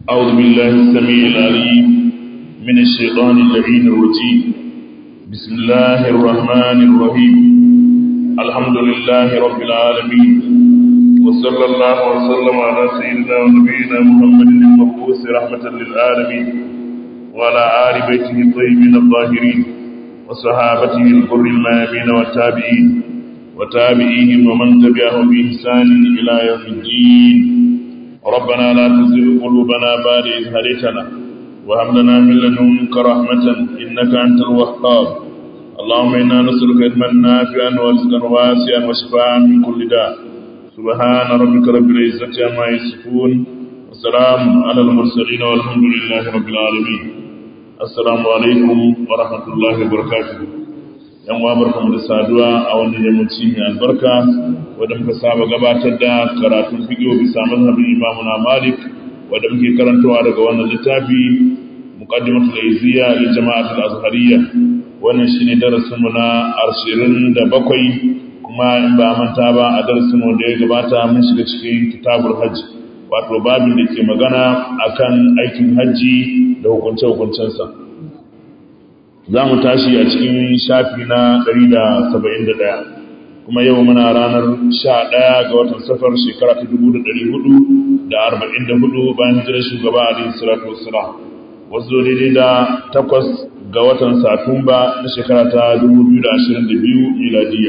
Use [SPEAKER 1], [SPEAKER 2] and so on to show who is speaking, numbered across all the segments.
[SPEAKER 1] أعوذ بالله السميع العليم من الشيطان اللعين الرجيم بسم الله الرحمن الرحيم الحمد لله رب العالمين وصلى الله وسلم على سيدنا ونبينا محمد المبعوث رحمة للعالمين وعلى آل بيته الطيبين الطاهرين وصحابته الغر الميامين والتابعين وتابعيهم ومن تبعهم بإحسان إلى يوم الدين ربنا لا تزغ قلوبنا بعد إذ هديتنا وهب لنا من لدنك رحمة إنك أنت الوهاب اللهم إنا نسألك علما نافعا ورزقا واسعا وشفاء من كل داء سبحان ربك رب العزة عما يصفون وسلام على المرسلين والحمد لله رب العالمين السلام عليكم ورحمة الله وبركاته yan uwa barkamu da saduwa a wannan yammaci mai albarka wanda muka saba gabatar da karatun fiqh bisa mazhabin Imam Malik wanda muke karantawa daga wannan littafi muqaddimatul izziya li jama'atul azhariyya wannan shine darasin mu na 27 kuma in ba manta ba a darasin mu da ya gabata mun shiga cikin kitabul hajj wato babin da ke magana akan aikin hajji da hukunce-hukuncensa za mu tashi a cikin shafi na 171 kuma yau muna ranar 11 ga watan safar shekara ta 1444 bayan hijirar shugaba a din salatu wassalam wasu daidai da takwas ga watan satumba na shekara ta 2022 miladiya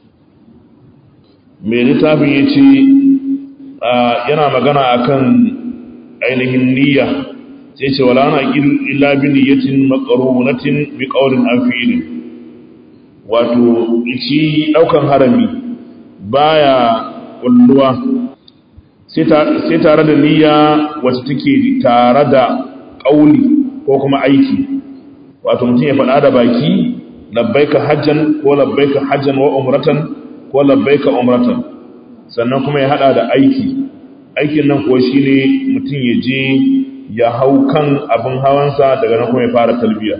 [SPEAKER 1] mai littafin ya ce yana magana akan ainihin niyya sai ce wala na illa bi niyyatin maqrunatin bi qawlin an fi'lin wato shi daukan harami baya kulluwa sai tare da niyya wacce take tare da kauli ko kuma aiki wato mutum ya faɗa da baki labbaika hajjan ko labbaika hajjan wa umratan ko labbaika umratan sannan kuma ya hada da aiki aikin nan kuwa shine mutum ya je ya hau kan abin hawansa daga nan kuma ya fara talbiya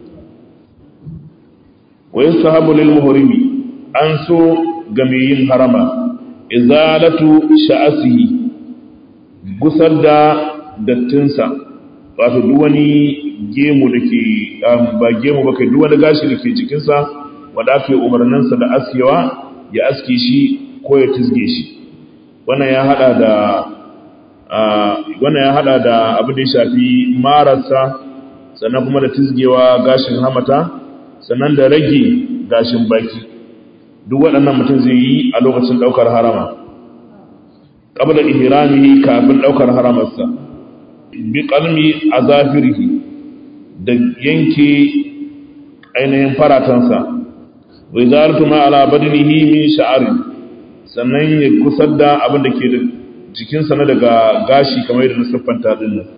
[SPEAKER 1] wa yasahabu lil muhrimi an so ga mai yin harama izalatu sha'asihi gusar da dattinsa wato duk wani gemu da ke ba gemu ba kai duk wani gashi da ke jikinsa wanda aka yi umarninsa da askewa ya aske shi ko ya tizge shi wannan ya hada da wannan ya hada da abin da ya shafi mararsa sannan kuma da tizgewa gashin hamata sannan da rage gashin baki duk waɗannan mutum zai yi a lokacin ɗaukar harama ƙabla ihramihi kafin ɗaukar haramarsa bi qalmi azafirihi da yanke ainihin faratansa wa izalatu ma ala badnihi min sha'ari sannan ya kusar da abin da ke da jikinsa na daga gashi kamar yadda na siffanta din nan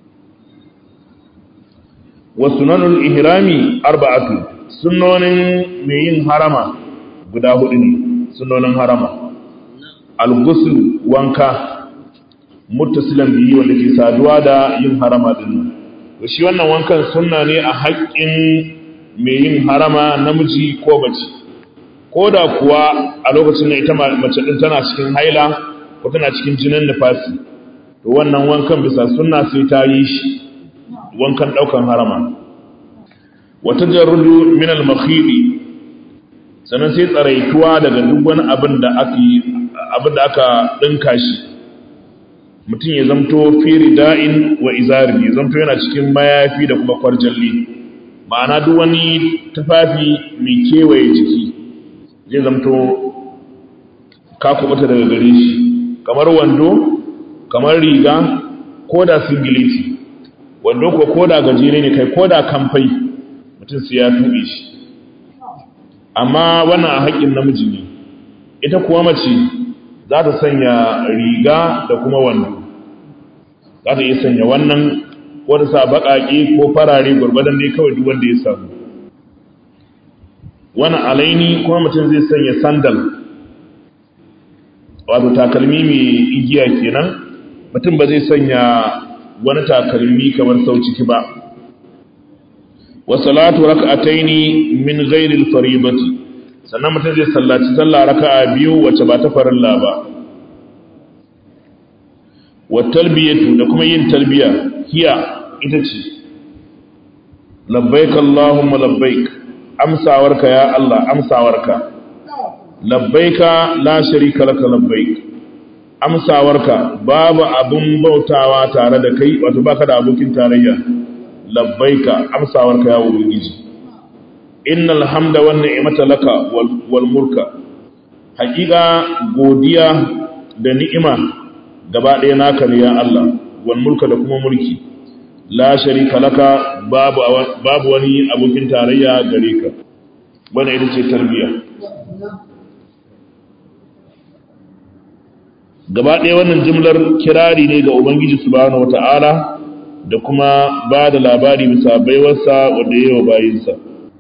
[SPEAKER 1] wa sunanul ihrami arba'atu sunnonin mai yin harama guda hudu ne sunnonin harama al-ghusl wanka muttasilan biyi wanda ke saduwa da yin harama din nan to shi wannan wankan sunna ne a haƙƙin mai yin harama namiji ko mace ko da kuwa a lokacin da ita mace din tana cikin haila ko tana cikin jinin nufasi to wannan wankan bisa sunna sai ta yi shi wankan daukan harama wata jarrudu min al-makhidi sannan sai tsaraituwa daga duk wani abin da aka abin da aka dinka shi mutum ya zamto fi rida'in wa izari ya zamto yana cikin mayafi da kuma kwarjalli ma'ana duk wani tufafi mai kewaye jiki zai zamto ka kubuta daga gare shi kamar wando kamar riga ko da singileti wando ko ko da gajere ne kai ko da kamfai mutum sai ya tuɓe shi amma wannan a haƙƙin namiji ne ita kuwa mace za ta sanya riga da kuma wando za ta iya sanya wannan ko ta sa baƙaƙe ko farare gwargwadon dai kawai duk wanda ya samu wani alaini kuma mutum zai sanya sandal wato takalmi mai igiya kenan mutum ba zai sanya wani takalmi kamar sau ciki ba wa salatu rak'ataini min ghairi al-fariidati sannan mutum zai sallaci sallah raka'a biyu wacce ba ta farilla ba wa talbiyatu da kuma yin talbiya hiya ita ce labbaik Allahumma labbaik amsawarka ya Allah amsawarka labbaika la sharika laka labbaik amsawarka babu abun bautawa tare da kai wato baka da abokin tarayya labbaika amsawarka ya ubangiji innal hamda wan ni'mata laka wal mulka haƙiƙa godiya da ni'ima gaba ɗaya naka ne ya Allah wal mulka da kuma mulki la sharika laka babu babu wani abokin tarayya gare ka wannan ita ce tarbiya gaba ɗaya wannan jimlar kirari ne ga ubangiji subhanahu wata'ala da kuma ba da labari bisa baiwarsa wanda ya yi wa bayinsa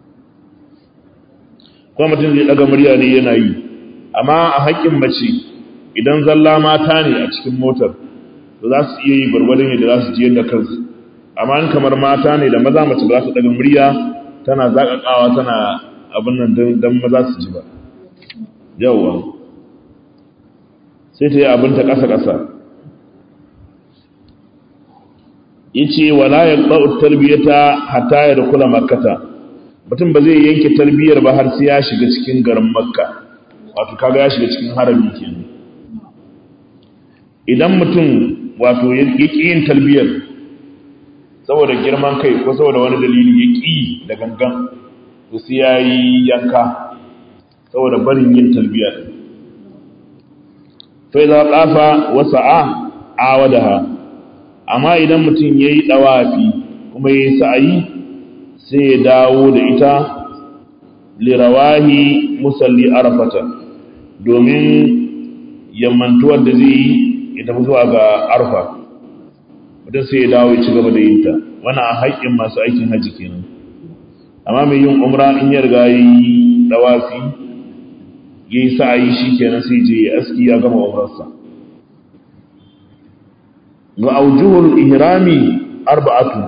[SPEAKER 1] kuma mutum zai ɗaga murya ne yana yi amma a haƙƙin mace idan zalla mata ne a cikin motar to za su iya yi gwargwadon yadda za su ji yadda kansu amma in kamar mata ne da maza mace ba za su ɗaga murya tana zaƙaƙawa tana abin nan don maza su ji ba yawwa sai ta yi abinta ƙasa-ƙasa ya ce wala ya ƙa'u tarbiyyata hata ya da kula makata mutum ba zai yanke tarbiyyar ba har sai ya shiga cikin garin makka wato kaga ya shiga cikin harami kenan idan mutum wato ya ƙi yin tarbiyyar saboda girman kai ko saboda wani dalili ya ƙi da gangan to sai ya yi yanka saboda barin yin tarbiyyar fai za ƙafa wasa a awadaha amma idan mutum ya yi ɗawafi kuma ya yi sa'ayi sai ya dawo da ita lirawahi musalli arafata domin yammantuwar da zai yi ya tafi zuwa ga arfa mutum sai ya dawo ya ci gaba da yinta wannan a haƙƙin masu aikin hajji kenan amma mai yin umra in ya riga yi ɗawafi ya yi sa'ayi shi kenan sai je ya aski ya gama umarsa ga aujuhul ihrami arba'atu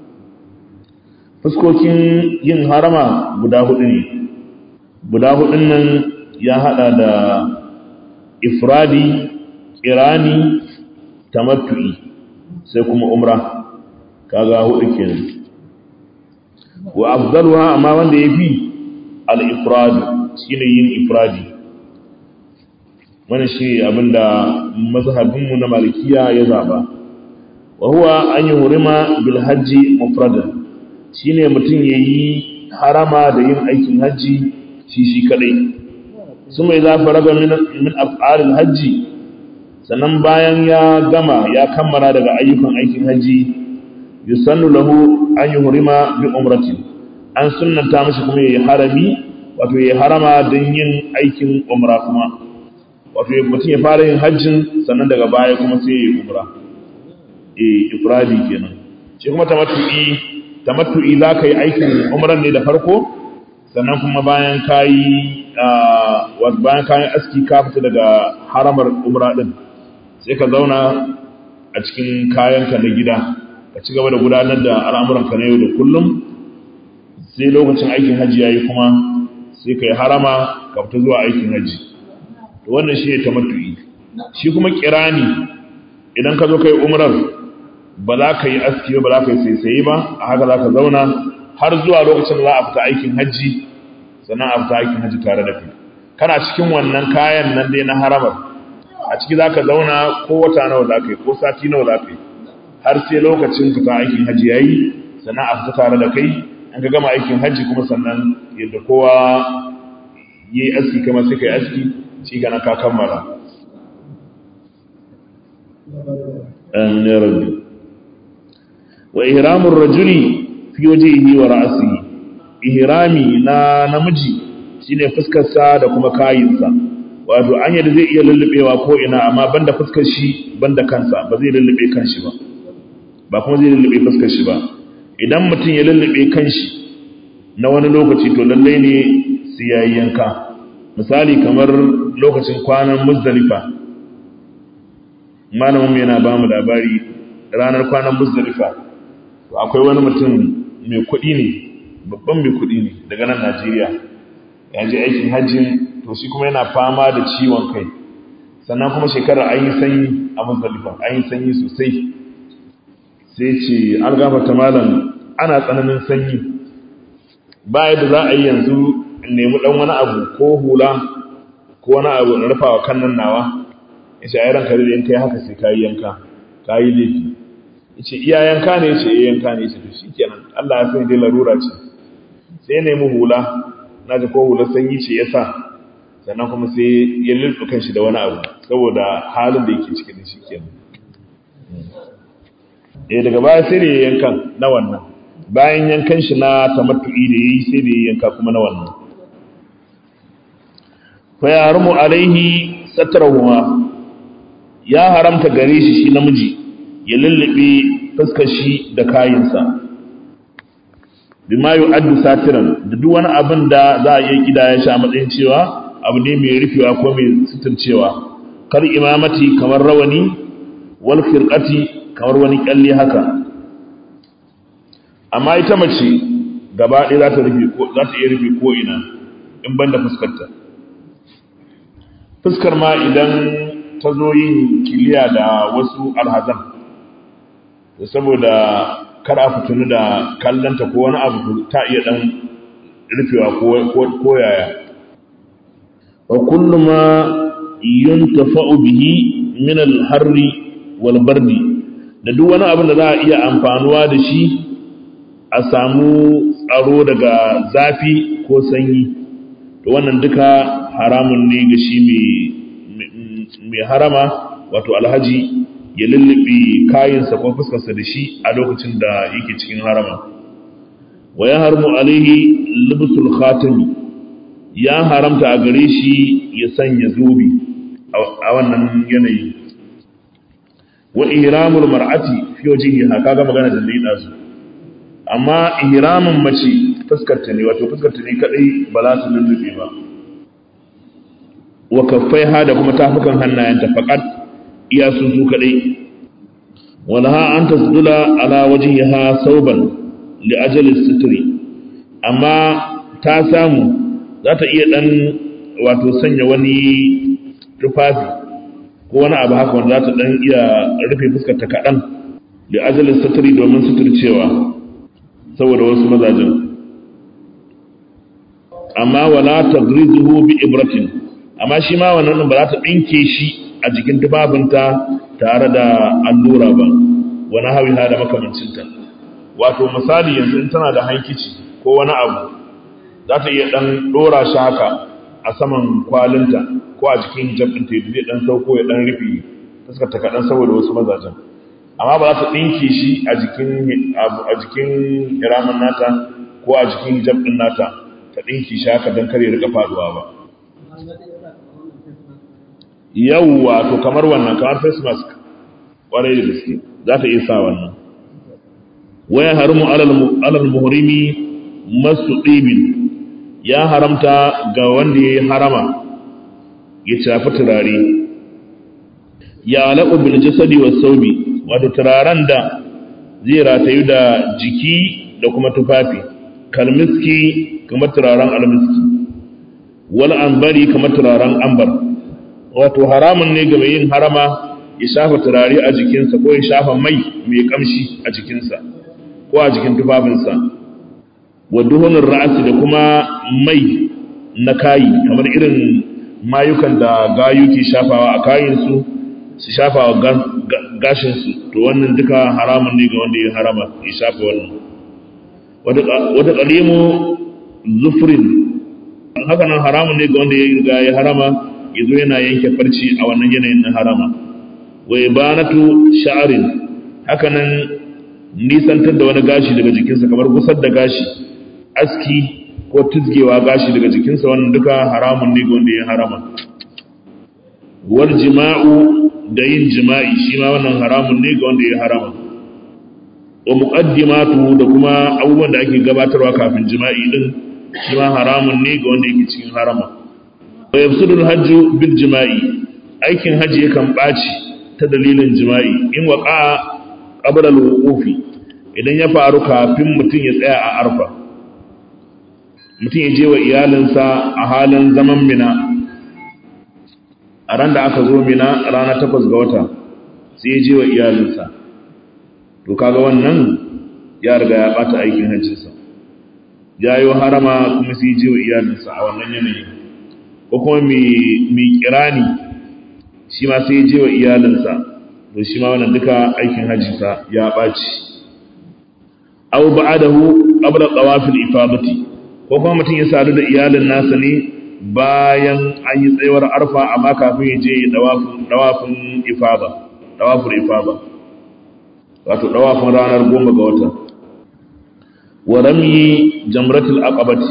[SPEAKER 1] fuskokin yin harama guda hudu ne guda hudun nan ya hada da ifradi kirani tamattu'i sai kuma umra kaga hudu kenan wa afdaluha amma wanda yafi al-ifradi shine yin ifradi wannan shi abinda mazhabinmu na malikiya ya zaba wa huwa an yuhrima bil hajji mufradan shine mutum yayi harama da yin aikin haji shi shi kadai suma idza faraga min min af'alil hajji sannan bayan ya gama ya kammala daga ayyukan aikin haji yusannu lahu an yuhrima bi umratin an sunnanta mashi kuma yayi harami wato yayi harama don yin aikin umra kuma wato mutum ya fara yin hajjin sannan daga baya kuma sai ya yi umra eh ifradi kenan shi kuma tamattu'i tamattu'i za ka yi aikin umran ne da farko sannan kuma bayan ka yi bayan ka yi aski ka fita daga haramar umra din sai ka zauna a cikin kayanka na gida ka ci gaba da gudanar da al'amuranka na yau da kullum sai lokacin aikin hajji ya yi kuma sai ka yi harama ka fita zuwa aikin hajji wannan shi ne tamattu'i shi kuma kirani idan ka zo kai umrar ba za ka yi aski ba za ka yi saisaye ba a haka za ka zauna har zuwa lokacin da za a fita aikin hajji sannan a fita aikin hajji tare da kai kana cikin wannan kayan nan dai na haramar a ciki za ka zauna ko wata nawa za ka yi ko sati nawa za ka yi har sai lokacin fita aikin hajji ya yi sannan a fita tare da kai an ka gama aikin hajji kuma sannan yadda kowa ya yi aski kama sai ka yi aski shi gana ka kammala an ne rabbi wa ihramun rajuli fi wajihi wa ra'sihi ihrami na namiji shine fuskar sa da kuma kayinsa wato an yadda zai iya lullubewa ko ina amma banda fuskar shi banda kansa ba zai lullube kanshi ba ba kuma zai lullube fuskar shi ba idan mutum ya lullube kanshi na wani lokaci to lallai ne sai yayi yanka misali kamar lokacin kwanan muzdalifa malamin yana ba mu labari ranar kwanan muzdalifa to akwai wani mutum mai kuɗi ne babban mai kuɗi ne daga nan najeriya ya je aikin hajjin to shi kuma yana fama da ciwon kai sannan kuma shekarar an yi sanyi a muzdalifa an yi sanyi sosai sai ce an gafarta malam ana tsananin sanyi ba yadda za a yi yanzu in nemi dan wani abu ko hula ko wani abu in rufa wa kan nan nawa ya ce ai ranka da in kai haka sai ka yi yanka ka yi laifi ya ce iya yanka ne ya ce iya yanka ne ya ce to shi kenan Allah ya sani dai larura ce sai ya nemi hula na ji ko hular sanyi ce ya sa sannan kuma sai ya lullu kanshi da wani abu saboda halin da yake cikin shi kenan eh daga baya sai da ya yankan na wannan bayan yankan shi na tamattu'i da yayi sai da ya yanka kuma na wannan fa yarumu alaihi satrahuwa ya haramta gare shi shi namiji ya lullube fuskar shi da kayinsa bima yu'addu satiran da duk wani abin da za a yi kidaya shi a matsayin cewa abu ne mai rufewa ko mai suturcewa kar imamati kamar rawani wal firqati kamar wani kyalle haka amma ita mace gaba ɗaya za ta rufe ko za ta iya rufe ko ina in banda fuskarta fuskar ma idan ta zo yin kiliya da wasu alhazan saboda kada a fitinu da kallanta ko wani abu ta iya dan rufewa ko yaya wa kullu ma yuntafa'u bihi min al-harri wal bardi da duk wani abin da za a iya amfanuwa da shi a samu tsaro daga zafi ko sanyi to wannan duka haramun ne ga shi mai harama wato alhaji ya lullube kayansa ko fuskarsa da shi a lokacin da yake cikin harama wa ya harmu alaihi libsul khatami ya haramta a gare shi ya sanya zobe a wannan yanayi wa ihramul mar'ati fi wajhiha kaga magana da dai dazu amma ihramin mace fuskarta ne wato fuskarta ne kadai ba za su lullube ba wa kaffaiha da kuma tafukan hannayenta faqat iya su su kadai walaha an tasdula ala wajhiha sauban li ajali sitri amma ta samu za ta iya dan wato sanya wani tufafi ko wani abu haka wanda za ta dan iya rufe fuskar ta kadan li ajali sitri domin suturcewa saboda wasu mazajen amma wala tagrizuhu bi ibratin amma shi ma wannan ba za ta dinke shi a jikin tubabinta tare da allura ba wani hawiha da makamancinta wato misali yanzu in tana da hankici ko wani abu za ta iya dan dora shi haka a saman kwalinta ko a jikin hijab ɗinta ya zai dan sauko ya dan rufe fuskar ta kaɗan saboda wasu mazajen amma ba za ta ɗinke shi a jikin a jikin hiramin nata ko a jikin hijab ɗin nata ta ɗinke shi haka don kare rika faduwa ba yawwa to kamar wannan kamar face mask ƙwarai da gaske za ta iya sa wannan waya haramu alal muhrimi masu ɗibin ya haramta ga wanda ya yi harama ya shafi turare ya alaƙu bil jasadi wa saubi wato turaren da zai ratayu da jiki da kuma tufafi kalmiski kamar turaren almiski wal ambari kamar turaren ambar wato haramun ne ga mai yin harama ya shafa turare a jikinsa ko ya shafa mai mai kamshi a jikinsa ko a jikin tufafinsa wa duhunin ra'asi da kuma mai na kayi kamar irin mayukan da gayu ke shafawa a kayinsu su shafa wa gashinsu to wannan duka haramun ne ga wanda ya harama ya shafa wannan wata ƙalimu zufrin haka nan haramun ne ga wanda ya riga ya harama ya zo yana yanke farci a wannan yanayin na harama wa ibanatu sha'arin haka nan nisantar da wani gashi daga jikinsa kamar gusar da gashi aski ko tizgewa gashi daga jikinsa wannan duka haramun ne ga wanda ya harama wal jima'u da yin jima'i shi ma wannan haramun ne ga wanda ya harama wa muqaddimatu da kuma abubuwan da ake gabatarwa kafin jima'i din shi ma haramun ne ga wanda yake cikin harama wa yafsudul hajju bil jima'i aikin haji yakan baci ta dalilin jima'i in waqa qabla al-wuqufi idan ya faru kafin mutum ya tsaya a arfa mutum ya je wa iyalinsa a halin zaman mina a ran da aka zo mina rana takwas ga wata sai ya je wa iyalinsa to kaga wannan ya riga ya bata aikin hajjinsa ya yi harama kuma sai je wa iyalinsa a wannan yanayi ko kuma mai kirani shi ma sai je wa iyalinsa to shi ma wannan duka aikin hajjinsa ya ɓaci aw ba'adahu qabla tawafil ifadati ko kuma mutum ya sadu da iyalin nasa ne bayan an yi tsayuwar arfa amma kafin ya je dawafin dawafin ifada dawafin ifada wato dawafin ranar goma ga wata wa ramyi jamratul aqabati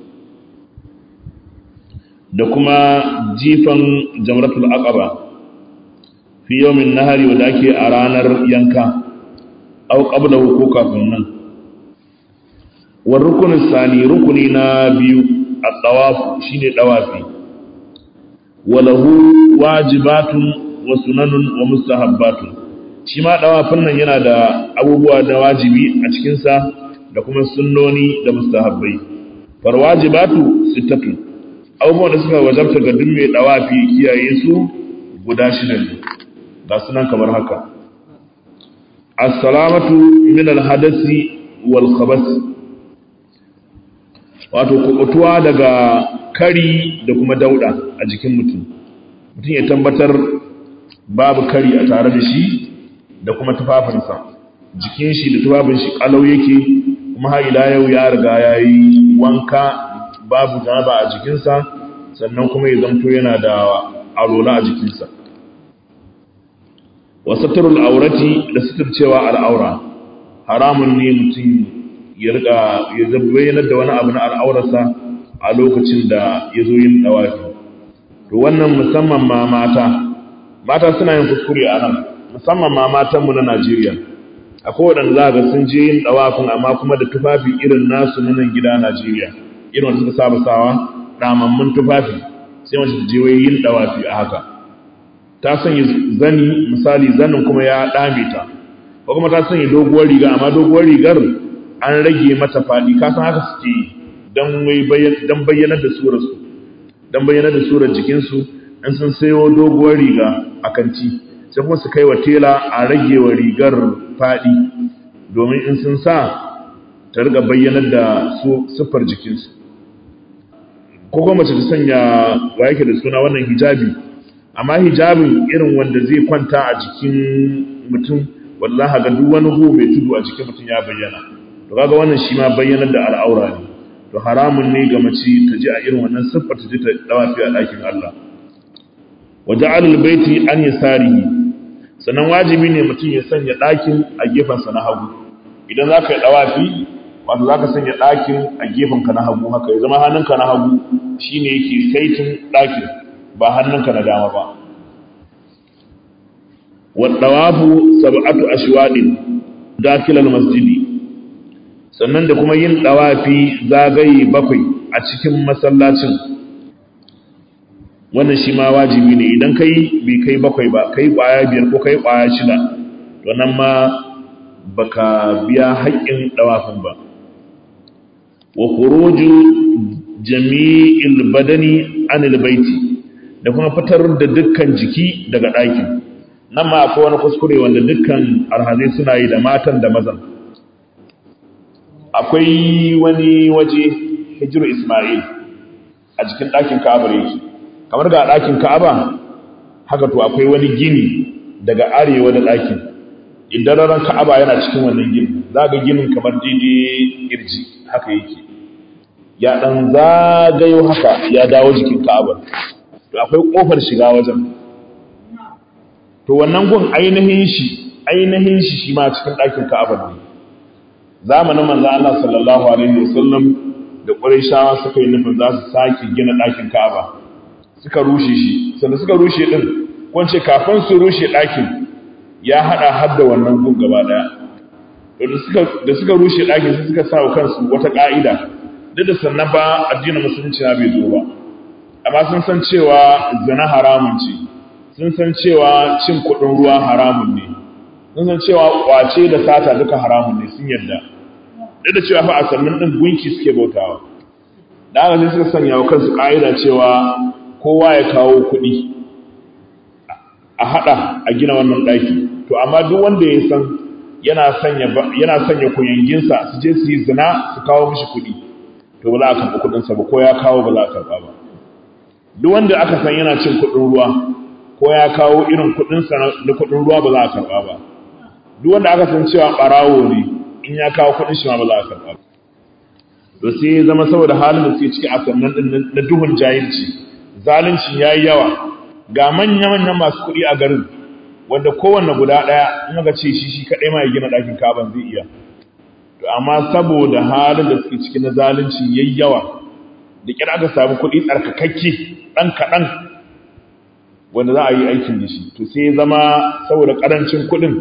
[SPEAKER 1] da kuma jifan jamratul aqaba fi yawmin nahari wanda ake a ranar yanka aw qablahu ko kafin nan wa rukunin sani rukuni na biyu at-tawaf shine dawafi walahu wajibatun wa sunanun wa mustahabbatun shi ma dawafin nan yana da abubuwa da wajibi a cikin sa da kuma sunnoni da mustahabbai far wajibatu sittatu abubuwan da suka wajabta ga duk mai dawafi kiyaye su guda shida ne ga sunan kamar haka as-salamatu min al-hadasi wal khabath wato kubutuwa daga kari da kuma dauda a jikin mutum mutum ya tabbatar babu kari a tare da shi da kuma tufafinsa jikin shi da tufafin shi kalau yake kuma har ila yau ya riga ya yi wanka babu janaba a jikinsa sannan kuma ya zamto yana da arola a jikinsa wa satrul aurati da suturcewa al'aura haramun ne mutum ya riga ya zabbayanar da wani abu na al'aurarsa a lokacin da ya zo yin dawafi to wannan musamman ma mata mata suna yin kuskure a nan musamman ma matanmu na Najeriya akwai waɗanda za ga sun je yin dawafin amma kuma da tufafi irin nasu na nan gida Najeriya irin wanda suka saba sawa damammun tufafi sai mace ta je wai yin dawafi a haka ta sanya zani misali zanin kuma ya dame ta ko kuma ta sanya doguwar riga amma doguwar rigar an rage mata fadi ka san haka suke yi dan wai dan bayyanar da surar su dan bayyanar da surar jikin su in sun sayo doguwar riga a kanti sai kuma su kai wa tela a rage wa rigar fadi domin in sun sa ta riga bayyanar da su siffar jikinsu ko kuma mace ta sanya wa yake da suna wannan hijabi amma hijabin irin wanda zai kwanta a jikin mutum wallahi ga duk wani hu mai tudu a jikin mutum ya bayyana to kaga wannan shi ma bayyanar da al'aura ne to haramun ne ga mace ta ji a irin wannan siffar ta ji ta dawafi a ɗakin Allah wa ja'alul baiti an yasarihi sannan wajibi ne mutum ya sanya ɗakin a gefensa na hagu idan za ka yi dawafi wato za ka sanya ɗakin a gefenka na hagu haka ya zama hannunka na hagu shine yake saitin ɗakin ba hannunka na dama ba waɗawafu sab'atu ashwadin dakilal masjidi sannan da kuma yin ɗawafi zagaye bakwai a cikin masallacin wannan shi ma wajibi ne idan kai bai kai bakwai ba kai ƙwaya biyar ko kai ƙwaya shida to nan ma baka biya haƙƙin ɗawafin ba wa khuruju jami'il badani anil baiti da kuma fitar da dukkan jiki daga ɗakin nan ma akwai wani kuskure wanda dukkan alhazai suna yi da matan da mazan akwai wani waje hijiru ismail a jikin ɗakin ka'aba yake kamar ga ɗakin ka'aba haka to akwai wani gini daga arewa da ɗakin idan ran ka'aba yana cikin wannan gini za ga ginin kamar daidai kirji haka yake ya ɗan zagayo haka ya dawo jikin ka'abar to akwai ƙofar shiga wajen to wannan gun ainihin shi ainihin shi shi ma cikin ɗakin ka'abar ne zamanin manzo Allah sallallahu alaihi wasallam da Qurayshawa suka yi nufin za su sake gina ɗakin Ka'aba suka rushe shi sannan suka rushe din ko ce kafin su rushe ɗakin ya hada har da wannan gun gaba daya to da suka da suka rushe ɗakin sai suka sa wa kansu wata ka'ida duk da sannan ba addinin musulunci na bai zo ba amma sun san cewa zina haramun ce sun san cewa cin kuɗin ruwa haramun ne sun san cewa kwace da sata duka haramun ne sun yadda duk da cewa fa a sannan ɗin gunki suke bautawa da haka sai suka sanya wa kansu ƙa'ida cewa kowa ya kawo kuɗi a hada a gina wannan daki to amma duk wanda ya san yana sanya yana sanya kuyanginsa su je su yi zina su kawo mishi kuɗi to ba za a karɓi kuɗinsa ba ko ya kawo ba za a karɓa ba duk wanda aka san yana cin kuɗin ruwa ko ya kawo irin kuɗinsa na kuɗin ruwa ba za a karɓa ba duk wanda aka san cewa ɓarawo ne in ya kawo kuɗin shi ma ba za a karɓa ba to sai zama saboda halin da suke ciki a sannan din na duhun jahilci zalunci yayi yawa ga manya manyan masu kuɗi a garin wanda kowanne guda ɗaya in aka ce shi shi kaɗai ma ya gina ɗakin kaban zai iya to amma saboda halin da suke ciki na zalunci yayi yawa da kira aka samu kuɗi tsarkakakke ɗan kaɗan wanda za a yi aikin da shi to sai zama saboda ƙarancin kuɗin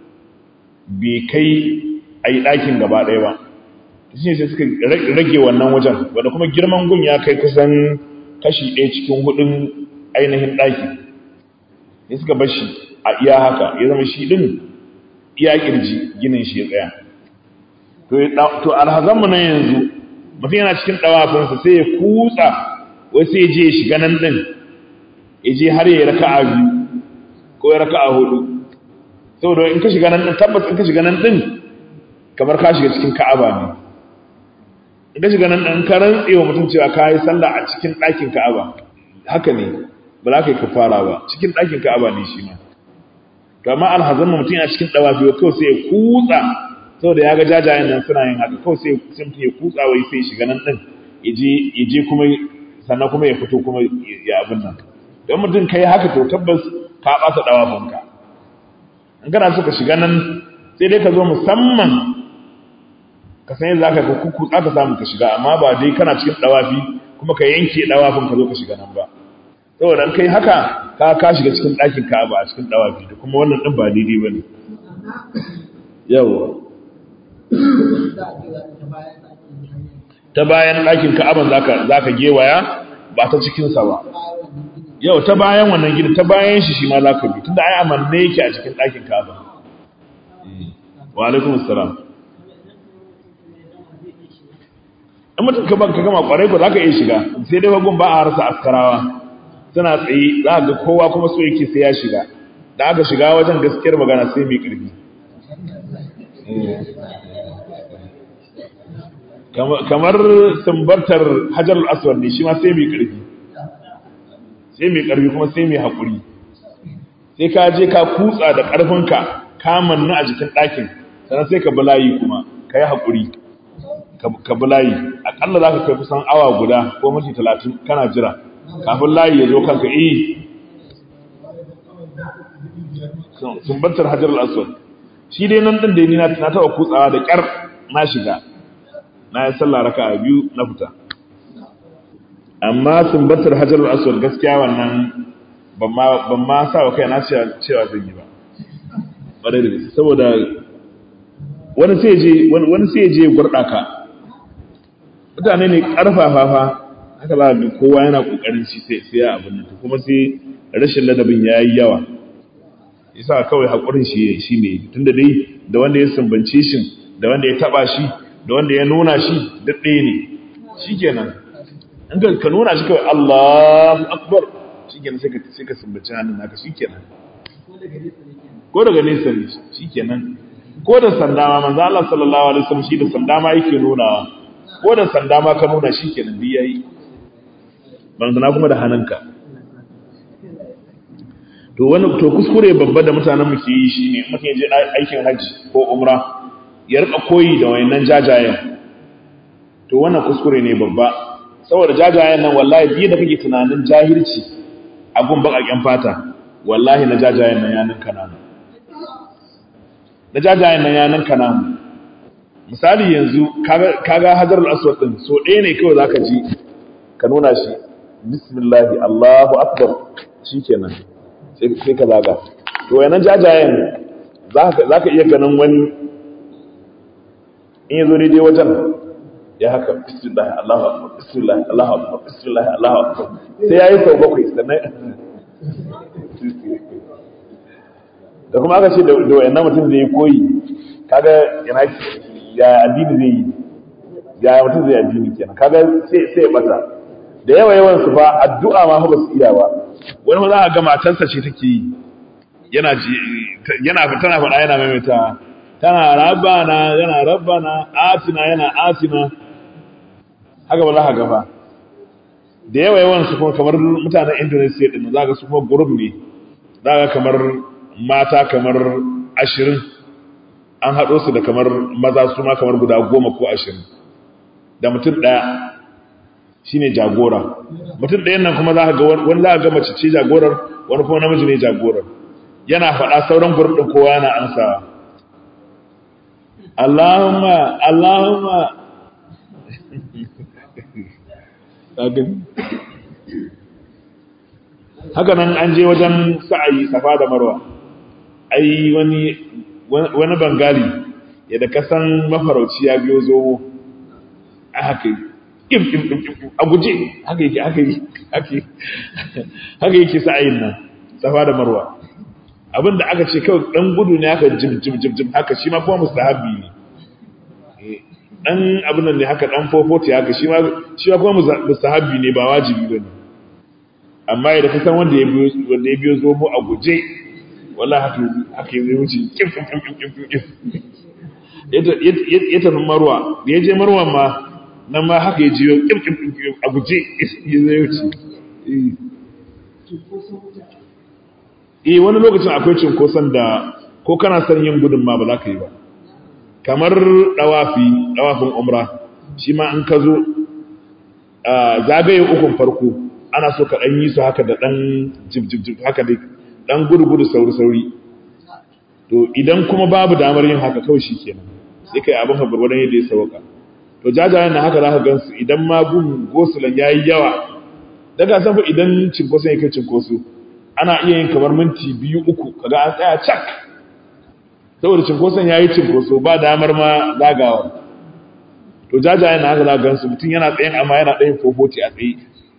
[SPEAKER 1] bai kai a yi ɗakin gaba ɗaya ba shi sai suka rage wannan wajen wanda kuma girman gun ya kai kusan kashi ɗaya cikin hudun ainihin ɗaki ya suka bar shi a iya haka ya zama shi ɗin iya ƙirji ginin shi ya tsaya to alhazanmu na yanzu mutum yana cikin ɗawafinsa sai ya kutsa wai sai je ya shiga nan ɗin ya je har ya raka a biyu ko ya raka a hudu saboda in ka shiga nan ɗin tabbas in ka shiga nan ɗin kamar ka shiga cikin ka'aba ne in ka shiga nan ɗin ka rantse wa mutum cewa ka yi sallah a cikin ɗakin ka'aba haka ne ba za ka yi kafara ba cikin ɗakin ka'aba ne shi ma to amma alhazan mutum yana cikin ɗawafi wa kawai sai ya kutsa saboda ya ga jajayen nan suna yin haka kawai sai sai mutum ya kutsa wai sai shiga nan din ya je kuma sannan kuma ya fito kuma ya abin nan don mutum kai haka to tabbas ka ɓata ɗawafinka in kana so ka shiga nan sai dai ka zo musamman ka san yadda zaka ka kutsa ka samu ka shiga amma ba dai kana cikin ɗawafi kuma ka yanke ɗawafin ka zo ka shiga nan ba saboda in kai haka ka ka shiga cikin ɗakin ka ba a cikin ɗawafi da kuma wannan ɗin ba daidai ba ne yawa ta bayan ɗakin ka'aban za ka gewaya ba ta cikinsa ba yau ta bayan wannan gida ta bayan shi shi ma za ka bi tunda ai amanne yake a cikin ɗakin ka'aban wa alaikum assalam in mutum ka ka gama kwarai ba za ka iya shiga sai dai wagon ba a rasa askarawa suna tsaye za ga kowa kuma so yake sai ya shiga da aka shiga wajen gaskiyar magana sai mai ƙarfi kamar sumbartar hajar aswad ne shi ma sai mai ƙarfi sai mai ƙarfi kuma sai mai haƙuri sai ka je ka kutsa da ƙarfinka ka manna a jikin ɗakin sannan sai ka bulayi kuma ka yi haƙuri ka bulayi aƙalla za ka kai kusan awa guda ko minti talatin kana jira kafin layi ya zo kanka iya sumbantar hajar aswad shi dai nan ɗin da ni na taɓa kutsawa da ƙyar na shiga na yi sallah raka a biyu na fita amma sumbatar hajar aswad gaskiya wannan ban ma sa wa kai na cewa zan yi ba ɓarai da gaske saboda wani sai je wani sai je gurɗa ka mutane ne ƙarfafa fa haka za ga kowa yana ƙoƙarin shi sai sai abin nan kuma sai rashin ladabin ya yi yawa yasa kawai haƙurin shi shi ne tunda dai da wanda ya sumbance shi da wanda ya taɓa shi da wanda ya nuna shi duk ɗaya ne shi kenan in ka nuna shi kawai Allahu Akbar shi kenan sai ka sai ka sumbaci hannun naka shi kenan ko daga nesa ne shi kenan ko da sanda ma manzo Allah sallallahu alaihi wasallam shi da sanda ma yake nunawa ko da sanda ma ka nuna shi kenan bi yayi manzo kuma da hannunka to wani to kuskure babba da mutanen mu ke yi shine mutum ya je aikin haji ko umra ya rika koyi da wayannan jajayen to wannan kuskure ne babba saboda jajayen nan wallahi biye da kake tunanin jahilci a gun bakakken fata wallahi na jajayen nan ya ninka namu na jajayen nan ya ninka namu misali yanzu kaga hajarul aswad din so ɗaya ne kawai zaka ji ka nuna shi bismillah Allahu akbar shikenan sai ka zaga to wayannan jajayen zaka iya ganin wani in yazo daidai wajen ya haka bismillah Allahu akbar bismillah Allahu akbar bismillah Allahu akbar sai yayi sau bakwai sannan da kuma aka ce da wayannan mutum zai koyi kaga yana ya addini zai yi ya mutum zai addini kenan kaga sai sai bata da yawa yawan su fa addu'a ma ba su iya ba wani za a ga matarsa ce take yi yana ji yana tana faɗa yana maimaita tana rabbana yana rabbana atina yana atina haka ba za ka gafa da yawa yawan su kuma kamar mutanen Indonesia din za ka su kuma group ne za ka kamar mata kamar ashirin an haɗo su da kamar maza su ma kamar guda goma ko ashirin da mutum ɗaya shi ne jagora mutum ɗayan nan kuma za ka ga wani za ka ga mace ce jagorar wani kuma namiji ne jagorar yana faɗa sauran gurin ɗin kowa yana ansawa Allahumma Allahumma haka nan an je wajen sa'ayi safa da marwa ai wani wani bangali yadda kasan mafarauci ya biyo zomo a haka yi im im im im a guje haka yake haka yi haka yake sa'ayin nan safa da marwa abinda aka ce kawai dan gudu ne haka jim jim jim jim haka shi ma kuma mustahabi ne dan abin nan ne haka dan fofoti haka shi ma shi ma kuma mustahabi ne ba wajibi bane amma idan ka san wanda ya biyo wanda ya biyo zomo a guje wallahi haka haka zai wuce kim kim kim kim kim kim ya tafi marwa da ya je marwa ma nan ma haka ya jiyo kim kim kim a guje ya zai wuce eh wani lokacin akwai cinkoson da ko kana son yin gudun ma ba za ka yi ba kamar dawafi dawafin umra shi ma in ka zo zagaye ukun farko ana so ka ɗan yi su haka da ɗan jib haka dai ɗan gudu-gudu sauri-sauri to idan kuma babu damar yin haka kawai shi kenan sai kai abin haɓar wadanda yadda ya sauka to jajayen na haka za ka gansu idan ma gun gosulan ya yi yawa daga san fa idan cinkoso ya kai cinkoso ana iya yin kamar minti biyu uku kaga an tsaya cak saboda cinkoson ya yi cinkoso ba damar ma zagawa to jajayen na haka za ka gansu mutum yana tsayin amma yana ɗayin fofoti a tsaye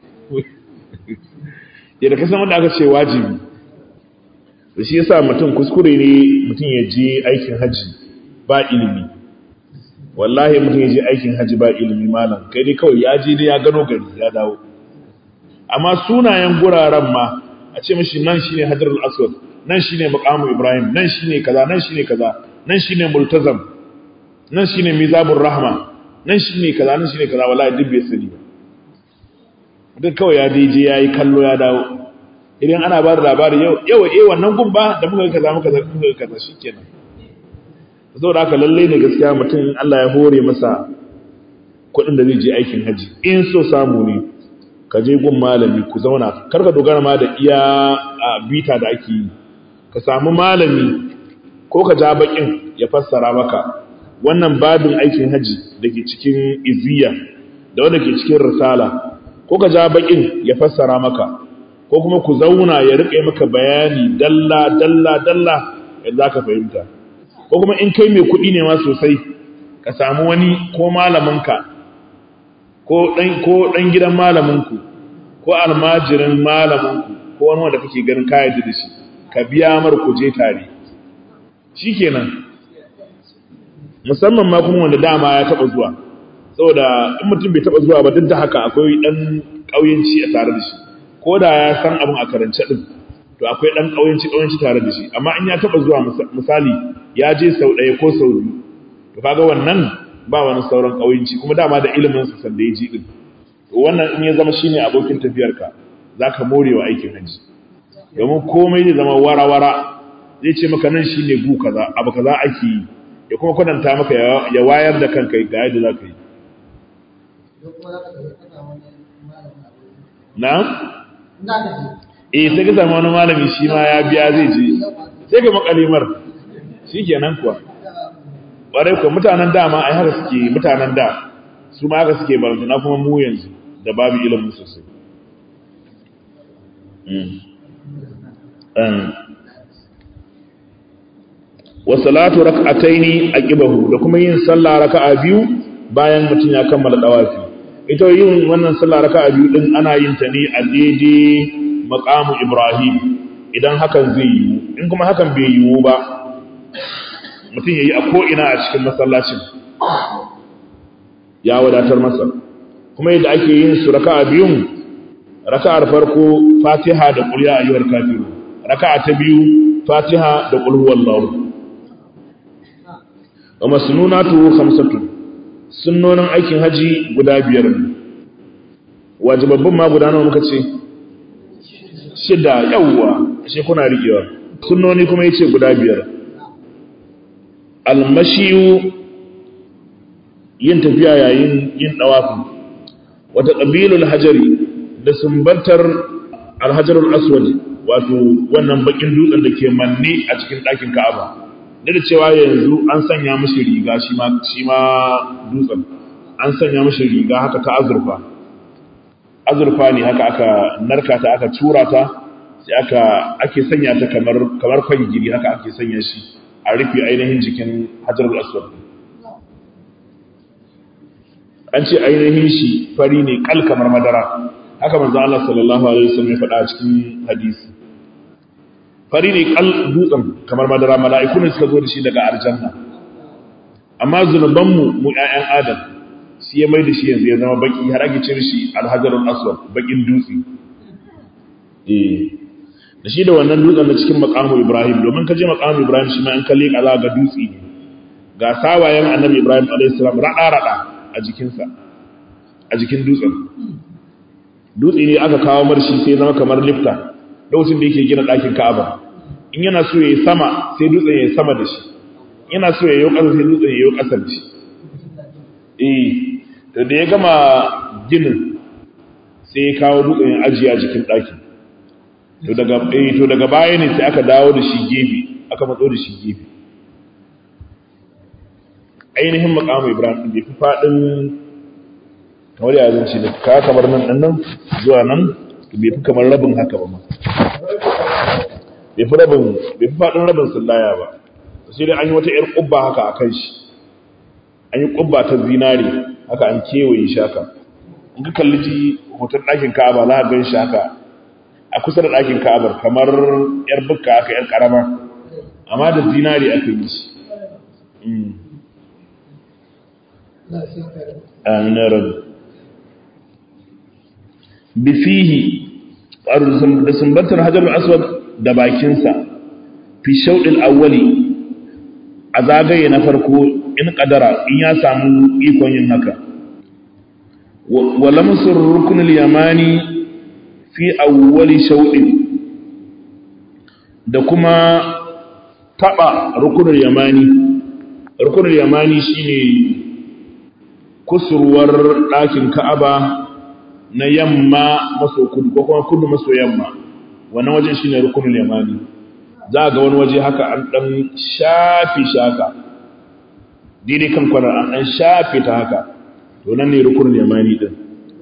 [SPEAKER 1] yadda kasan wanda aka ce wajibi da shi yasa mutum kuskure ne mutum ya je aikin haji ba ilimi wallahi mutum ya je aikin haji ba ilimi malam kai dai kawai ya je dai ya gano gari ya dawo amma sunayen guraren ma a ce mashi nan shine hajarul aswad nan shine maqamu ibrahim nan shine kaza nan shine kaza nan shine multazam nan shine mizabur rahma nan shine kaza nan shine kaza wallahi duk bai sani ba duk kawai ya je ya yi kallo ya dawo idan ana ba da labari yau yau eh wannan gun ba da muka kaza muka muka kaza shikenan saboda haka lalle ne gaskiya mutum Allah ya hore masa kuɗin da zai je aikin haji in so samu ne ka je gun malami ku zauna kar ka dogara ma da iya bita da ake yi ka samu malami ko ka ja bakin ya fassara maka wannan babin aikin haji da ke cikin iziya da wanda ke cikin risala ko ka ja bakin ya fassara maka ko kuma ku zauna ya rike maka bayani dalla dalla dalla yadda ka fahimta ko kuma in kai mai kuɗi ne ma sosai ka samu wani ko malaminka ko dan ko dan gidan malaminku ko almajirin malaminku ko wani wanda kake ganin ka yarda da shi ka biya mar ku je tare shikenan musamman ma kuma wanda dama ya taba zuwa saboda in mutum bai taba zuwa ba duk da haka akwai dan kauyanci a tare da shi ko da ya san abin a karance din to akwai dan kauyanci kauyanci tare da shi amma in ya taba zuwa misali ya je sau ɗaya ko sau biyu to kaga wannan ba wani sauran kauyanci kuma dama da ilimin sa sanda ya ji din to wannan in ya zama shine abokin tafiyarka zaka more wa aikin haji domin komai zai zama wara-wara zai ce maka nan shine gu kaza abu kaza ake yi ya kuma kwadanta maka ya wayar da kanka ga yadda za ka yi na? eh sai ka sami wani malami shi ma ya biya zai je sai ka makalimar shi kenan kuwa ƙwarai kuwa mutanen dama ai haka suke mutanen da su ma haka suke baranta na kuma mu yanzu da babu ilimin sosai wa salatu rak'ataini aqibahu da kuma yin sallah raka'a biyu bayan mutum ya kammala dawafi ita yin wannan sallah raka'a biyu din ana yin ta ne a daidai maqamu Ibrahim idan hakan zai yiwu in kuma hakan bai yiwu ba mutum yayi a ko ina a cikin masallacin ya wadatar masa kuma yadda ake yin su raka'a biyun raka'ar farko Fatiha da qul ya ayyuhal kafirun raka'a ta biyu fatiha da qul huwallahu wa masnunatu khamsatu sunnonin aikin haji guda biyar ne wajibabbin ma guda nawa muka ce shida yawwa ashe kuna riƙewa sunnoni kuma yace guda biyar almashiyu yin tafiya yayin yin dawafi wata qabilul hajari da sumbantar alhajarul aswad wato wannan bakin dutsen da ke manne a cikin ɗakin Ka'aba da cewa yanzu an sanya mishi riga shi ma shi ma dutsen an sanya mishi riga haka ta azurfa azurfa ne haka aka narka ta aka tura ta sai aka ake sanya ta kamar kamar kwangiri haka ake sanya shi a rufe ainihin jikin hajarul aswad an ce ainihin shi fari ne kal kamar madara haka manzo Allah sallallahu alaihi wasallam ya faɗa a cikin hadisi fari ne kal dutsen kamar madara mala'iku ne suka zo da shi daga aljanna amma zunuban mu mu ƴaƴan adam shi ya mai da shi yanzu ya zama baki har ake cire shi alhajarul aswad bakin dutse eh da shi da wannan dutsen na cikin makamu Ibrahim domin ka je makamu Ibrahim shi ma in kalle kaza ga dutse ne ga sawayen annabi Ibrahim alaihi salam rada rada a jikinsa a jikin dutsen dutse ne aka kawo marshi sai zama kamar lifta lokacin da yake gina ɗakin Ka'aba in yana so yayi sama sai dutsen yayi sama da shi yana so yayi ƙasa sai dutsen yayi ƙasa da shi eh to da ya gama ginin sai ya kawo dutsen ya ajiye a jikin ɗakin to daga eh to daga baya ne sai aka dawo da shi gefe aka matso da shi gefe ainihin makamu Ibrahim bai fi faɗin kamar ya zance da ka kamar nan ɗan nan zuwa nan bai fi kamar rabin haka ba ma bai fi rabin bai fi faɗin rabin sallaya ba sai dai an yi wata 'yar ƙubba haka a kan shi an yi ƙubba ta zinare haka an kewaye shi haka in ka kalli ji hoton ɗakin ka'aba za a gan shi haka a kusa da ɗakin ka'abar kamar 'yar bukka haka 'yar ƙarama amma da zinare aka yi shi amin rabu bifihi da sumbantar hajjar aswad da bakinsa fi shauɗin awwali a zagaye na farko in ƙadara in ya samu ikon yin haka wa lamsur rukunul yamani fi awwali shauɗin da kuma taɓa rukunul yamani rukunul yamani shine kusurwar ɗakin ka'aba na yamma maso kudu ko kuma kudu maso yamma wannan wajen shine rukunul yamani za ga wani waje haka an dan shafi shaka daidai kan kwana an dan shafe ta haka to nan ne rukunul yamani din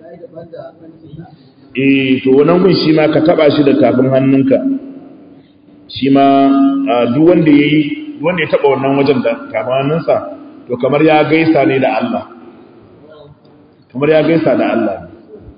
[SPEAKER 1] eh to wannan gun shi ma ka taba shi da tafin hannunka shi ma duk wanda yayi duk wanda ya taba wannan wajen da tafin hannunsa to kamar ya gaisa ne da Allah kamar ya gaisa da Allah ne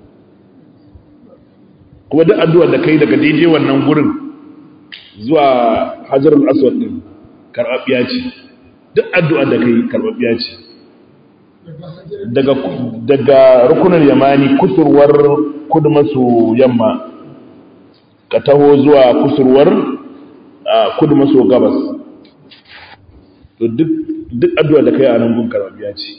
[SPEAKER 1] kuma duk addu'ar da kai daga daidai wannan gurin zuwa hajarul aswad din karɓaɓɓiya ce duk addu'ar da kai karɓaɓɓiya ce daga daga rukunin yamani kusurwar kudu maso yamma ka taho zuwa kusurwar kudu maso gabas to duk duk addu'ar da kai a nan gun karɓaɓɓiya ce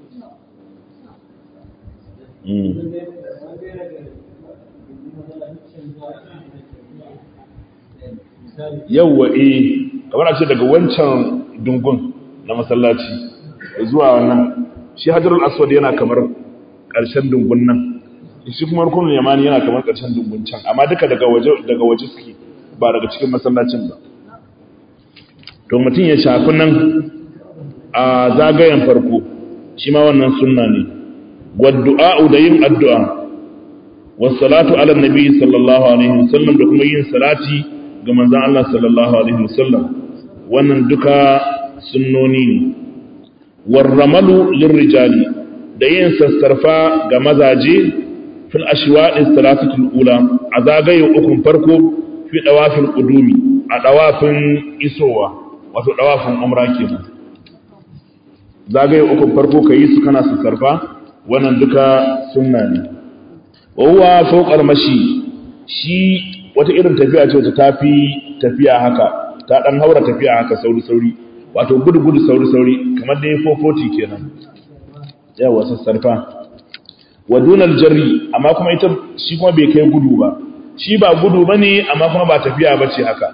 [SPEAKER 1] yawwa eh kamar a ce daga wancan dungun na masallaci zuwa wannan shi hajarul aswad yana kamar ƙarshen dungun nan shi kuma rukunin yamani yana kamar ƙarshen dungun can amma duka daga waje daga waje suke ba daga cikin masallacin ba to mutum ya shafi nan a zagayen farko shi ma wannan sunna ne waddu'a da yin addu'a wassalatu ala nabi sallallahu alaihi wasallam da kuma yin salati ga manzan Allah sallallahu Alaihi wasallam wannan duka sunnoni ne warramalu lirrijali da yin sassarfa ga mazaje fil ashwaɗin salatatul ula a zagaye ukun farko fi ɗawafin ƙudumi a ɗawafin isowa wato ɗawafin umra kenan zagaye ukun farko ka yi su kana sassarfa wannan duka sunna ne wa huwa fawqal mashi shi wata irin tafiya ce wacce tafi tafiya haka ta dan haura tafiya haka sauri sauri wato gudu gudu sauri sauri kamar da 440 kenan yawa sassarfa wa dunal jarri amma kuma ita shi kuma bai kai gudu ba shi ba gudu bane amma kuma ba tafiya bace haka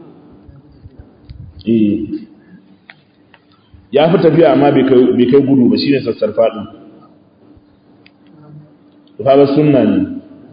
[SPEAKER 1] eh ya fi tafiya amma bai kai gudu ba shine sassarfa din to kaga sunna ne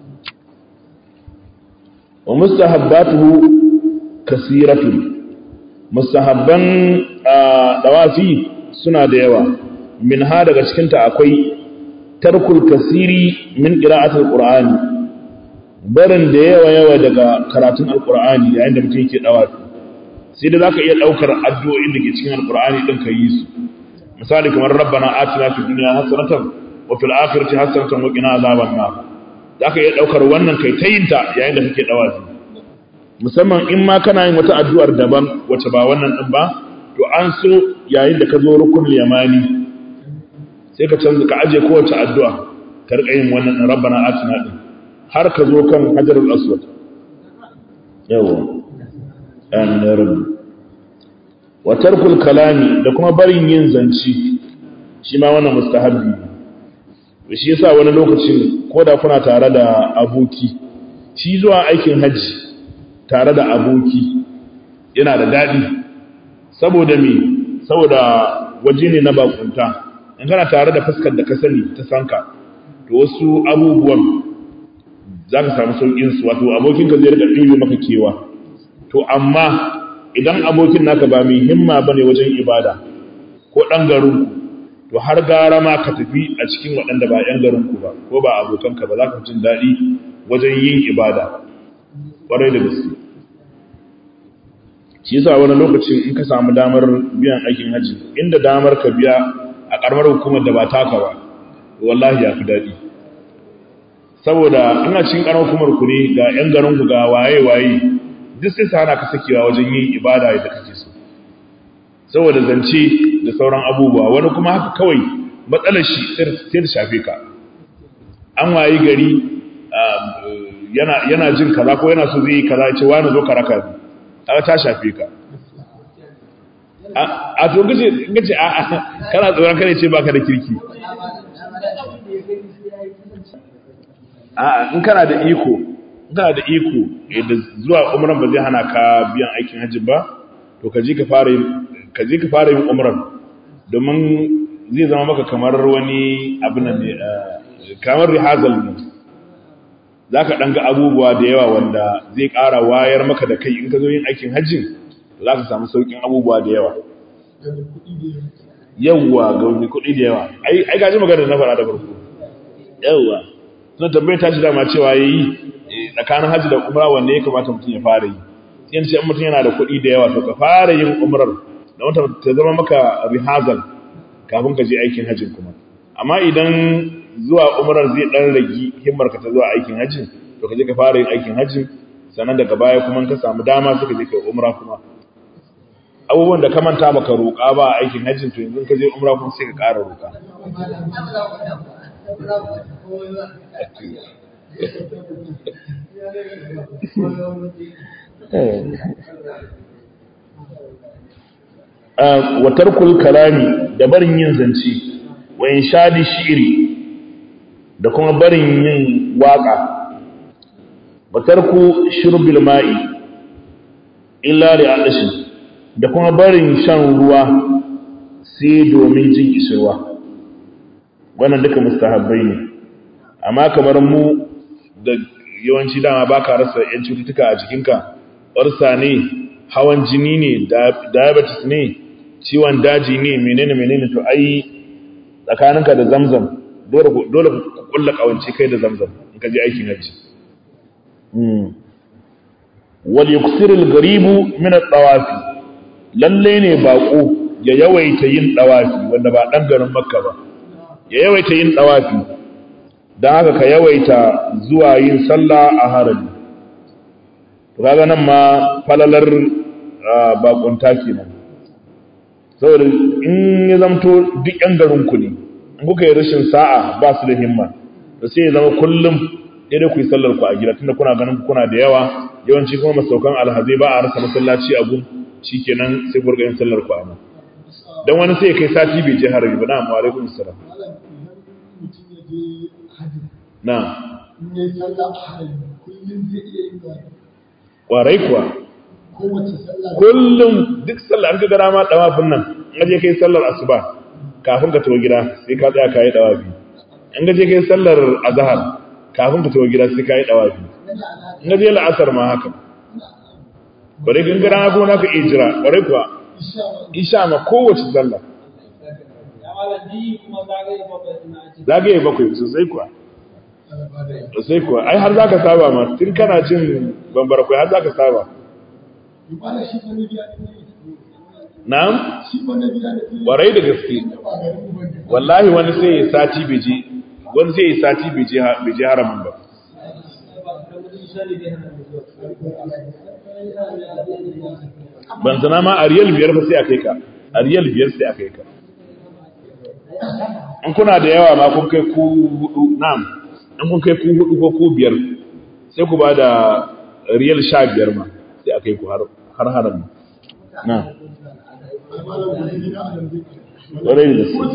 [SPEAKER 1] wa mustahabbatuhu kasiratun mustahabban dawafi suna da yawa min ha daga cikinta akwai tarkul kasiri min qira'atul qur'ani barin da yawa yawa daga karatun alqur'ani yayin da mutum yake dawafi sai da zaka iya daukar addu'o'in da ke cikin alqur'ani din ka yi su misali kamar rabbana atina fid dunya hasanatan wa fil akhirati hasanatan wa qina azaban nar zaka iya daukar wannan kai tayinta yayin da kake dawafi musamman in ma kana yin wata addu'ar daban wacce ba wannan din ba to an so yayin da ka zo rukunul yamani sai ka canza ka aje kowace addu'a ka rika yin wannan rabbana atina din har ka zo kan hajarul aswad yawa an rabbi wa tarkul kalami da kuma barin yin zanci shi ma wannan mustahabbi shi yasa wani lokacin ko da kuna tare da aboki shi zuwa aikin hajji tare da aboki yana da daɗi saboda me saboda waje ne na bakunta in kana tare da fuskar da ka sani ta sanka to wasu abubuwan za ka samu sauƙin su wato abokinka zai rika ɗibe maka kewa to amma idan abokin naka ba mai himma ba ne wajen ibada ko ɗan garinku to har gara ma ka tafi a cikin waɗanda ba ‘yan garinku ba ko ba abokanka ba za ka jin daɗi wajen yin ibada ƙwarai da gaske shi yasa wani lokacin in ka samu damar biyan aikin haji inda damar ka biya a ƙaramar hukumar da ba taka ba wallahi ya fi daɗi saboda ina cikin ƙaramar hukumar ku ne ga ‘yan garinku ga waye-waye duk sai sa hana ka sakewa wajen yin ibada yadda kake so saboda zance da sauran abubuwa wani kuma haka kawai matsalar shi sai da shafe ka an wayi gari yana jin kaza ko yana so zai yi kaza ce wani zo karaka ne aka ta shafe ka a to gace gace a kana tsoron kare ce baka da kirki a in kana da iko kana da iko da zuwa umran ba zai hana ka biyan aikin hajji ba to ka je ka fara yin ka je ka fara yin umran domin zai zama maka kamar wani abin nan ne kamar rihazal ne zaka dan ga abubuwa da yawa wanda zai ƙara wayar maka da kai in ka zo yin aikin hajjin za ka samu saukin abubuwa da yawa yawwa ga wani kuɗi da yawa ai ai gaji magana da na fara da farko yawwa suna tambayar ta shi dama cewa ya yi tsakanin hajji da umra wanne ya kamata mutum ya fara yi sai ce mutum yana da kuɗi da yawa to ka fara yin umrar da wata ta zama maka rihazal kafin ka je aikin hajjin kuma amma idan zuwa umrar zai dan ragi himmar ka ta zuwa aikin hajjin to ka je ka fara yin aikin hajjin sannan daga baya kuma ka samu dama suka je kai umra kuma abubuwan da ka manta baka roƙa ba a aikin hajjin to yanzu ka je umra kuma sai ka ƙara roƙa wa tarkul kalami da barin yin zance wa inshadi shi'ri da kuma barin yin waka wa tarku shurbil ma'i illa li adashi da kuma barin shan ruwa sai domin jin kishirwa wannan duka mustahabbai ne amma kamar mu da yawanci dama baka rasa yan cututtuka a jikinka ƙwarsa ne hawan jini ne diabetes ne ciwon daji ne menene menene to ai tsakaninka da zamzam dole dole ku kulla kawance kai da zamzam in ka je aikin haji wal yuksir al garibu min al tawafi lalle ne bako ya yawaita yin tawafi wanda ba dan garin makka ba ya yawaita yin tawafi dan haka ka yawaita zuwa yin sallah a harami to kaga nan ma falalar bakunta kenan saboda in ya zamto duk yan garin ku ne in kuka yi rashin sa'a ba su da himma to sai ya zama kullum sai dai ku yi sallar ku a gida tunda kuna ganin kuna da yawa yawanci kuma masaukan alhazai ba a rasa masallaci a gun shikenan sai ku rika yin sallar ku a nan dan wani sai ya kai sati bai je harami ba na amma alaikum assalam
[SPEAKER 2] malam idan mutum ya je hajji
[SPEAKER 1] na
[SPEAKER 2] in ya yi sallah a harami kullum zai iya yin da
[SPEAKER 1] kwarai kuwa
[SPEAKER 2] kowace sallah
[SPEAKER 1] kullum duk sallah an ka gara ma dawafin nan in je kai sallar asuba kafin ka tawo gida sai ka tsaya ka yi dawafi in ka je kai sallar azhar kafin ka tawo gida sai ka yi dawafi in ka je la'asar ma haka kwarai kan gara ma kuma ka iya jira kwarai kuwa
[SPEAKER 2] isha ma
[SPEAKER 1] isha ma kowace sallah zagaye bakwai sosai kuwa sosai kuwa ai har zaka saba ma tun kana jin bambara kwai har zaka saba
[SPEAKER 2] Yubala shi fa na biya ne
[SPEAKER 1] na'am
[SPEAKER 2] shi fa na biya ne
[SPEAKER 1] kwarai da gaske
[SPEAKER 2] ba garin mu bane
[SPEAKER 1] wallahi wani sai ya sati bije wani sai ya sati bije bije haramin ba ban sana ma a riyal biyar fa sai a kai ka a riyal biyar sai a kai ka in kuna da yawa ma kun kai ku hudu na'am in kun kai ku hudu ko ku biyar sai ku ba da riyal sha biyar ma sai a kai ku har har haram na'am
[SPEAKER 2] malam da gida a nan zai
[SPEAKER 1] ƙwarai da su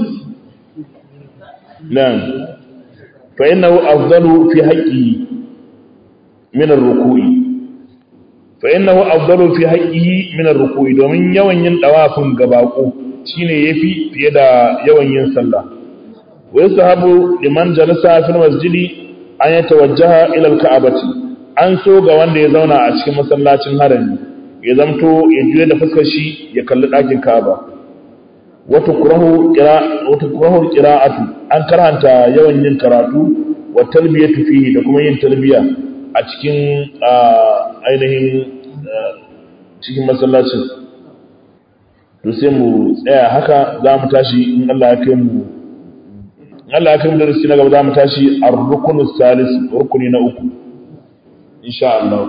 [SPEAKER 1] na'am fa innahu afdalu fi haqqihi min ar-ruku'i fa innahu afdalu fi haqqihi min ar-ruku'i domin yawan yin dawafin gabako shine yafi fiye da yawan yin sallah wa yasahabu liman jalasa fil masjidi an yatawajjaha ila al-ka'bati an so ga wanda ya zauna a cikin masallacin harami ya zamto ya juya da fuskar shi ya kalli ɗakin Ka'aba wata kurahu ƙira'atu an karanta yawan yin karatu wa talbiyatu fihi da kuma yin talbiya a cikin ainihin cikin masallacin to sai mu tsaya haka za mu tashi in Allah ya kai mu in Allah ya kai mu darasi na gaba za mu tashi ar-rukunu salis rukuni na uku insha Allah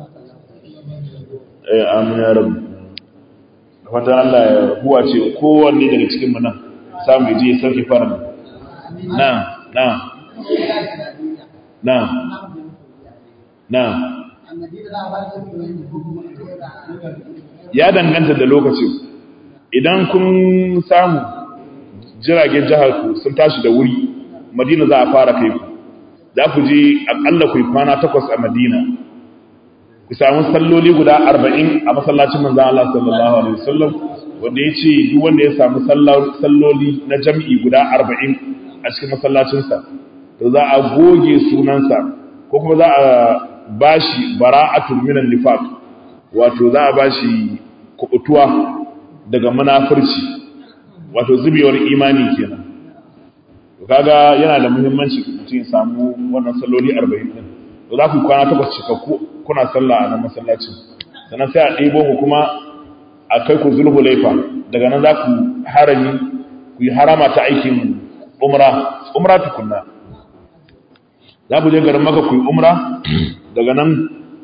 [SPEAKER 1] eh amin ya rabbi fatan Allah ya huwa ce kowanne daga cikin mu nan samu je ya sauke fara na na na na ya danganta da lokacin idan kun samu jiragen jihar ku sun tashi da wuri madina za a fara kai ku za ku je akalla ku yi kwana takwas a madina ku samu salloli guda arba'in a masallacin manzan Allah sallallahu alaihi wasallam wanda ya ce duk wanda ya samu salloli na jam'i guda arba'in a cikin masallacinsa to za a goge sunansa ko kuma za a bashi bara'atul minan nifaq wato za a bashi kubutuwa daga munafurci wato zubewar imani kenan to kaga yana da muhimmanci mutum ya samu wannan salloli 40 din to za ku kwana takwas cikakku kuna sallah a nan masallacin sannan sai a ɗebo ku kuma a kai ku zulhulaifa daga nan za ku harami ku yi harama ta aikin umra umra tukunna za ku je garin maka ku yi umra daga nan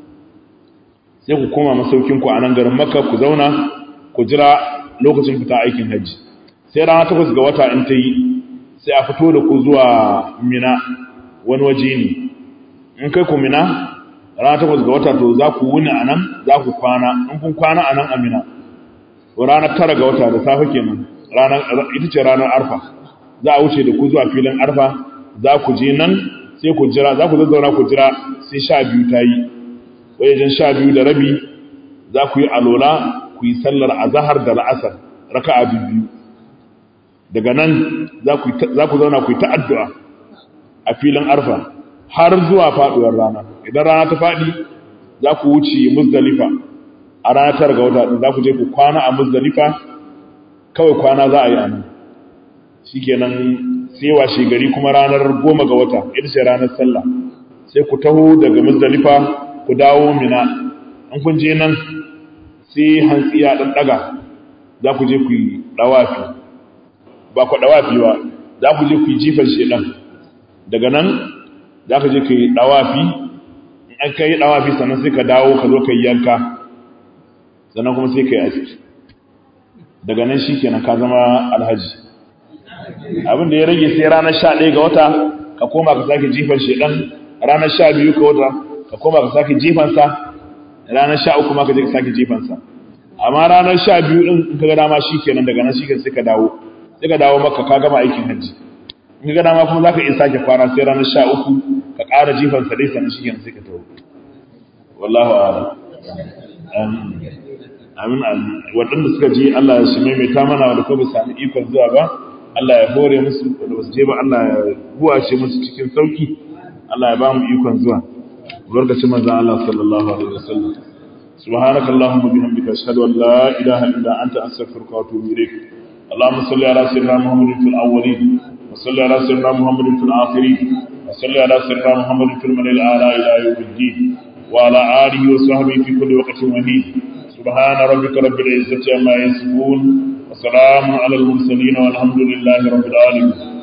[SPEAKER 1] sai ku koma masaukinku a nan garin maka ku zauna ku jira lokacin fita aikin hajji sai rana takwas ga wata in ta yi sai a fito da ku zuwa mina wani waje ne in kai ku mina rana takwas ga wata to za ku wuni a nan za ku kwana in kun kwana a nan a mina ranar tara ga wata da safe kenan ita ce ranar arfa za a wuce da ku zuwa filin arfa za ku je nan sai ku jira za ku zazzauna ku jira sai sha biyu ta yi wajen sha biyu da rabi za ku yi alola ku yi sallar azahar da la'asar raka a biyu daga nan za ku zauna ku yi ta'addu'a a filin arfa har zuwa faɗuwar rana idan rana ta faɗi za ku wuce muzdalifa a ranar tara ga wata za ku je ku kwana a muzdalifa kawai kwana za a yi a nan shi kenan sai washe gari kuma ranar goma ga wata ita ce ranar sallah sai ku taho daga muzdalifa ku dawo mina an kun je nan sai hantsi ya ɗan ɗaga za ku je ku yi ɗawafi ba ku ɗawafi ba za ku je ku yi jifan shedan daga nan za ka je ka yi ɗawafi in an ka yi ɗawafi sannan sai ka dawo ka zo ka yi yanka sannan kuma sai ka yi aski daga nan shi kenan ka zama alhaji abin da ya rage sai ranar sha ɗaya ga wata ka koma ka sake jifan shedan ranar sha biyu ga wata ka koma ka sake jifansa ranar sha uku ma ka je ka sake jifansa amma ranar sha biyu ɗin in ka ga dama shi kenan daga nan shi ke sai ka dawo sai ka dawo maka ka gama aikin hajji in ka ga dama kuma za ka iya sake kwana sai ranar sha uku ka ƙara jifan sa dai sannan shi kenan sai ka tawo wallahu a'lam amin amin waɗanda suka je Allah ya shi maimaita mana wanda ko ba sami ikon zuwa ba Allah ya hore musu wanda ba su je ba Allah ya buwace musu cikin sauki Allah ya ba mu ikon zuwa barkacin manzon Allah sallallahu alaihi wasallam سبحانك اللهم وبحمدك اشهد ان لا اله الا انت استغفرك واتوب اليك اللهم صل على سيدنا محمد في الاولين وصل على سيدنا محمد في الاخرين وصل على سيدنا محمد في الملأ الاعلى الى يوم الدين وعلى اله وصحبه في كل وقت وحين سبحان ربك رب العزه عما يصفون وسلام على المرسلين والحمد لله رب العالمين